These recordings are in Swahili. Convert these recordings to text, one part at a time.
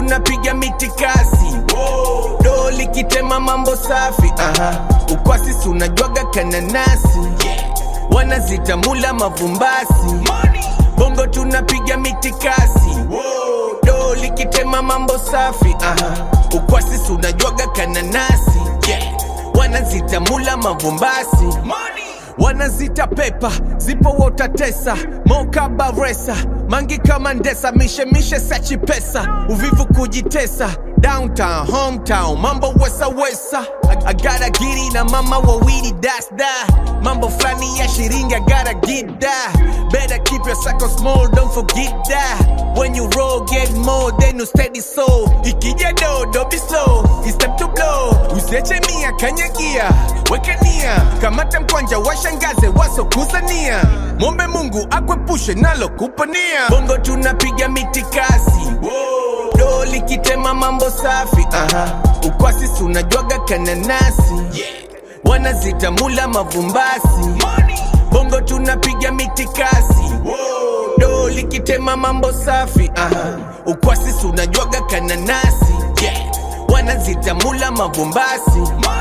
tunapiga mitikasi do likitema mambo safi aha. ukwasi si unajwaga kananasi wanazitamula mavumbasi bongo tunapiga mitikasi do likitema mambo safi aha. ukwasi si unajwaga kananasi wanazitamula mavumbasi wanazita pepa zipo wotatesa moka baresa mangi kama ndesa mishemishe sachi pesa uvivu kujitesa downtown hometown mambo wesa wesa I, I gotta giri na mama wawili das da mambo flani ya shiringi I gotta get that better keep your circle small don't forget that when you roll get more then you steady so ikija dodo be slow it's time to blow usiache mia kanyagia wekania kamata mkwanja washangaze wasokuzania mombe mungu akwepushe nalo kupania bongo tunapiga mitikasi do likitema mambo safi aha. ukwasi si unajwaga kananasi wanazitamula mavumbasi bongo tunapiga mitikasi do likitema mambo safi aha. ukwasi si unajwaga kananasi wanazitamula mavumbasi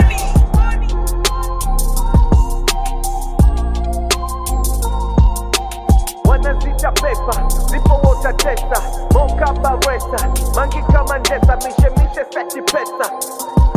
wanazita pepa zipo wotatesa moka baresa mangi kama ndesa mishemishe sachi pesa